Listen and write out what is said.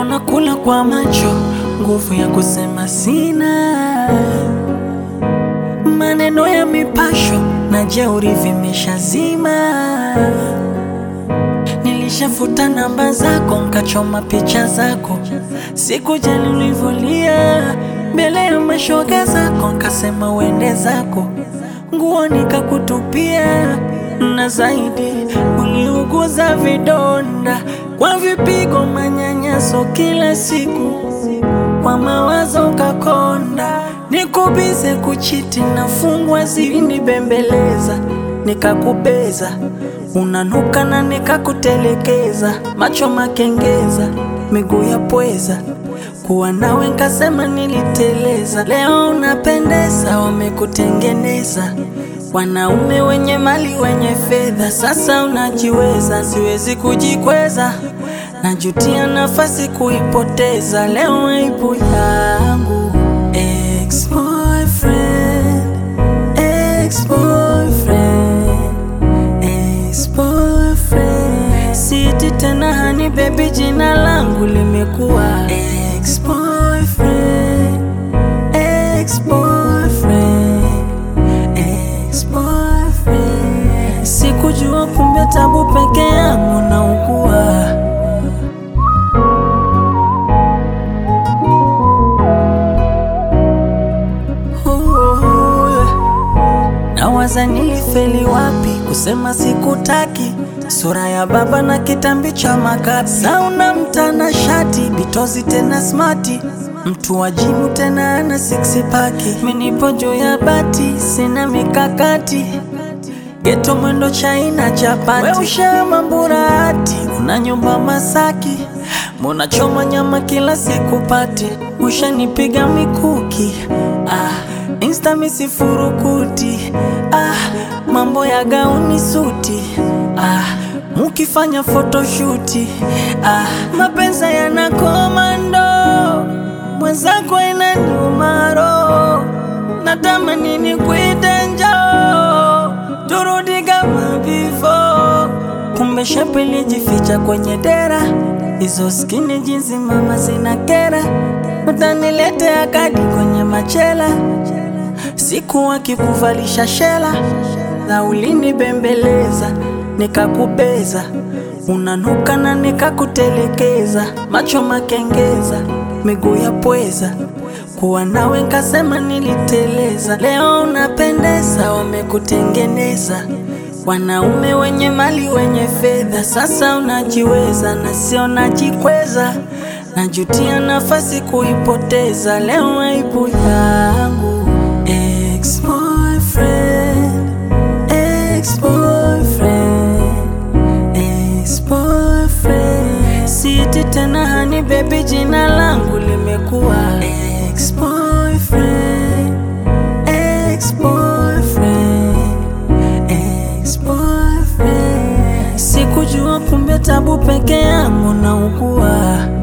leo nakula kwa macho, nguvu ya kusema sina. Maneno ya mipasho na jeuri vimeshazima. Nilishafuta namba zako, nkachoma picha zako, sikujali ulivyolia mbele ya mashoga zako, nkasema uende zako, nguo nikakutupia, na zaidi uliuguza vidonda kwa vipigo, manyanyaso kila siku, kwa mawazo ukakonda, nikubize kuchiti na fungwa zilinibembeleza, nikakubeza unanuka na nikakutelekeza, macho makengeza, miguu ya pweza, kuwa nawe nkasema niliteleza. Leo unapendeza, wamekutengeneza wanaume wenye mali wenye fedha, sasa unajiweza, siwezi kujikweza, najutia nafasi kuipoteza. Leo aibu yangu ex-boyfriend, ex-boyfriend ex-boyfriend. Siti tena hani baby, jina langu limekuwa ex-boyfriend, ex-boyfriend, ex-boyfriend. Sikujua kumbe tabu peke yangu naugua. Nawaza nilifeli wapi kusema sikutaki, sura ya baba na kitambi cha makapi, sauna mtana shati bitozi tena smati, mtu wa jimu tena ana six paki, menipo juu ya bati sina mikakati, geto mwendo chaina chapati, we ushama mburati, una nyumba Masaki, mbona choma nyama kila siku pati, ushanipiga mikuki ah. Insta misifurukuti ah, mambo ya gauni suti ah, mukifanya photoshuti ah, mapenzi yana komando, mwenzako ina nyumaro, natamani nikuite njoo turudi kama before, kumbe shepu ilijificha kwenye dera, hizo skini jinsi mama zina kera, utaniletea kadi kwenye machela siku akikuvalisha shela na ulinibembeleza, nikakubeza, unanuka na nikakutelekeza, macho makengeza, miguu ya pweza, kuwa nawe nkasema niliteleza. Leo unapendeza, wamekutengeneza wanaume wenye mali wenye fedha, sasa unajiweza na sio najikweza, najutia nafasi kuipoteza. Leo aibu yangu ex-boyfriend, ex-boyfriend, ex-boyfriend. Siti tena hani baby, jina langu limekuwa ex-boyfriend, ex-boyfriend, ex-boyfriend. Sikujua kumbe tabu peke yangu naugua.